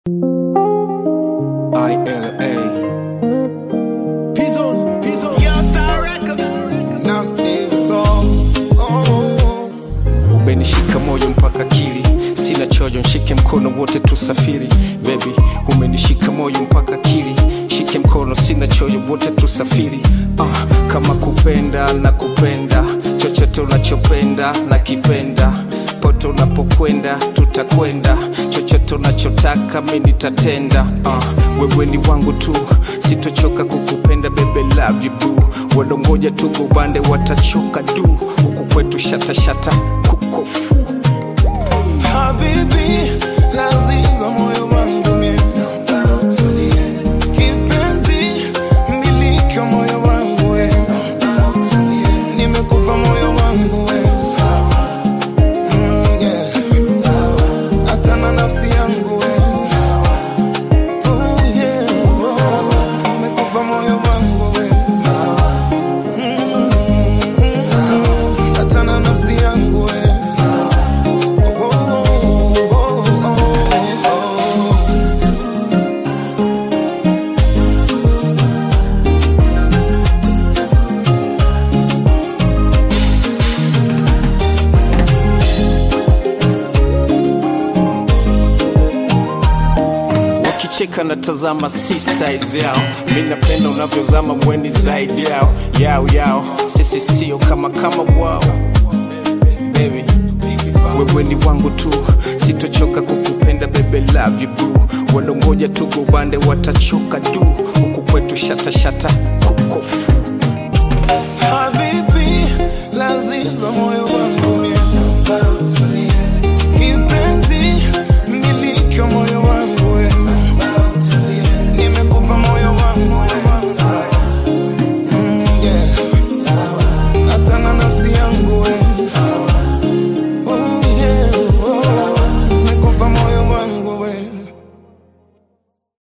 ILA. Pizon, Pizon. Now Steve Song. Oh. Umenishika moyo mpaka akili, sina choyo, nshike mkono wote tusafiri. Baby, umenishika moyo mpaka akili, shike mkono, sina choyo, wote tusafiri. Ah, kama kupenda na kupenda, chochote unachopenda na kipenda pote unapokwenda tutakwenda, chochote unachotaka mi nitatenda. Ah, wewe ni wangu tu, sitochoka kukupenda bebe, love you boo. Walongoja tu gubande watachoka du, huku kwetu shatashata kukofu Habibi, laziza moyo wangu mie. Kipenzi, milika moyo wangu we. Nimekupa moyo wangu we. Mm, yeah. Hata na nafsi yangu we. Oh, yeah. Nimekupa moyo wangu we. Mm, hata na nafsi yangu we. Oh, oh, oh, oh, oh. wakicheka na tazama si size yao, mi napenda unavyozama mweni zaidi yao yao yao, sisi sio kama kama wao baby wewe ni wangu tu, sitochoka kukupenda bebe, love you boo. Walongoja tu gubande watachoka du, huku kwetu shatashata kukofu Habibi, laziza moyo wangu mie.